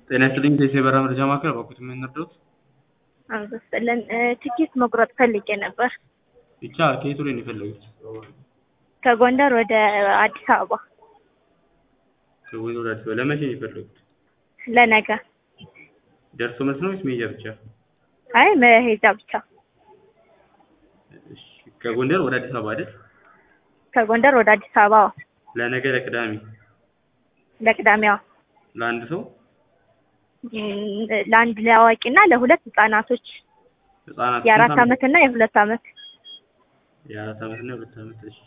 ጤና ይስጥልኝ የሰበራ መረጃ ማዕከል እባክዎት ምን እንርዳዎት? አመሰግናለን ትኬት መቁረጥ ፈልጌ ነበር ብቻ ከየት ወዴት ነው የፈለጉት? ከጎንደር ወደ አዲስ አበባ ከጎንደር ወደ አዲስ አበባ ለመቼ ነው የፈለጉት? ለነገ ደርሶ መልስ ነው ወይስ መሄጃ ብቻ? አይ መሄጃ ብቻ እሺ ከጎንደር ወደ አዲስ አበባ አይደል? ከጎንደር ወደ አዲስ አበባ ለነገ ለቅዳሜ ለቅዳሜዋ ለአንድ ሰው እም፣ ለአንድ ለአዋቂ እና ለሁለት ህጻናቶች ህጻናት የአራት ስንት አመት እና የሁለት አመት የአራት አመት እና የሁለት አመት እሺ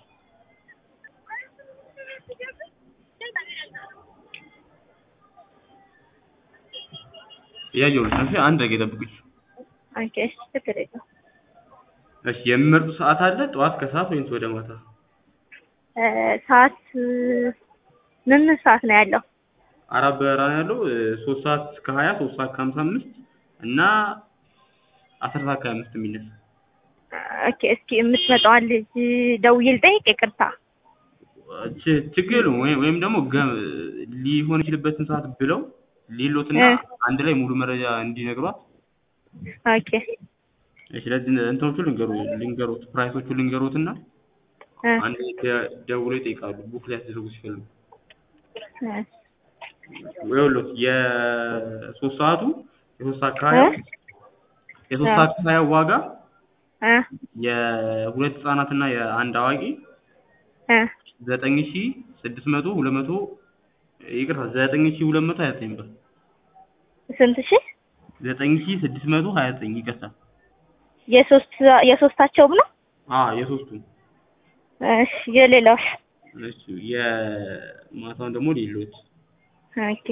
እያየሁልሽ ነው እሺ አንድ ደቂቃ ይጠብቁኝ ኦኬ እሺ ችግር የለውም እሺ የሚመርጡት ሰዓት አለ ጠዋት ከሰዓት ወይስ ወደ ማታ እ፣ ሰዓት ምን ምን ሰዓት ነው ያለው አራት በረራ ነው ያለው እ፣ ሶስት ሰዓት ከሀያ ሶስት ሰዓት ከሀምሳ አምስት እና አስር ሰዓት ከሀያ አምስት የሚነሳ ኦኬ እስኪ የምትመጣዋን ልጅ ደውዬ ልጠይቅ ይቅርታ ች- ችግር የለውም ወይም ወይም ደግሞ ገ- ሊሆን ይችልበትን ሰዓት ብለው ሌሎትና እ። አንድ ላይ ሙሉ መረጃ እንዲነግሯት ኦኬ እሺ ስለዚህ እንትኖቹ ልንገሩ ልንገሩት ፕራይሶቹ ልንገሩትና እ፣ አንድ ላይ ደ- ደውሎ ይጠይቃሉ ቡክ ሊያስደርጉ ሲፈልጉ እ፣ ይኸውልዎት የሶስት ሰዓቱ የሶስት ሰዓት ከሀያ እ? የሶስት እ። ሰዓት ከሀያ ዋጋ እ፣ የሁለት ህጻናትና የአንድ አዋቂ እ፣ ዘጠኝ ሺ ስድስት መቶ ሁለት መቶ ይቅርታ ዘጠኝ ሺ ሁለት መቶ ሀያ ዘጠኝ ብር ስንት ሺህ ዘጠኝ ሺ ስድስት መቶ ሀያ ዘጠኝ ይቅርታ የሶስት የሶስታቸውም ነው አ የሶስቱም እሺ የሌላው እሺ የማታውን ደግሞ ሌሎች ኦኬ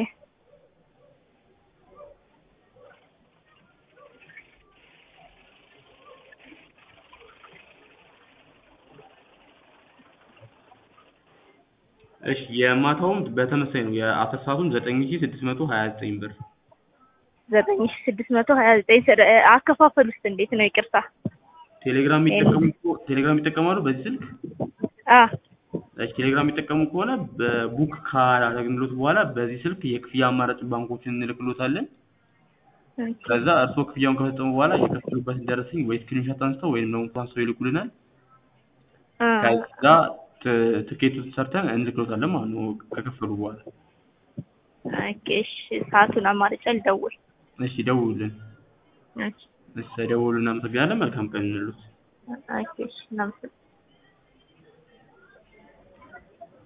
እሺ የማታውም በተመሳሳይ ነው የአስር ሰዓቱም ዘጠኝ ሺ ስድስት መቶ ሀያ ዘጠኝ ብር ዘጠኝ ሺህ ስድስት መቶ ሀያ ዘጠኝ ስር አከፋፈል ውስጥ እንዴት ነው ይቅርታ ቴሌግራም የሚጠቀሙ ከሆ- ቴሌግራም ይጠቀማሉ በዚህ ስልክ አ እሺ ቴሌግራም የሚጠቀሙ ከሆነ በቡክ ካደረግንሎት በኋላ በዚህ ስልክ የክፍያ አማራጭ ባንኮችን እንልክሎታለን ኦኬ ከዛ እርስዎ ክፍያውን ከፈጸሙ በኋላ የከፈሉበትን ደረሰኝ ወይ ስክሪንሾት አንስተው ወይም ደግሞ ፓስቶ ይልኩልናል አ ከዛ ት- ትኬቱን ሰርተን እንልክሎታለን ማለት ነው ከከፈሉ በኋላ ኦኬ እሺ ሰዓቱን አማርጬ ልደውል እሺ ደውሉልን እሺ እሺ ደውሉልን እናመሰግናለን መልካም ቀን እንሉት ኦኬ እሺ እናመሰግናለን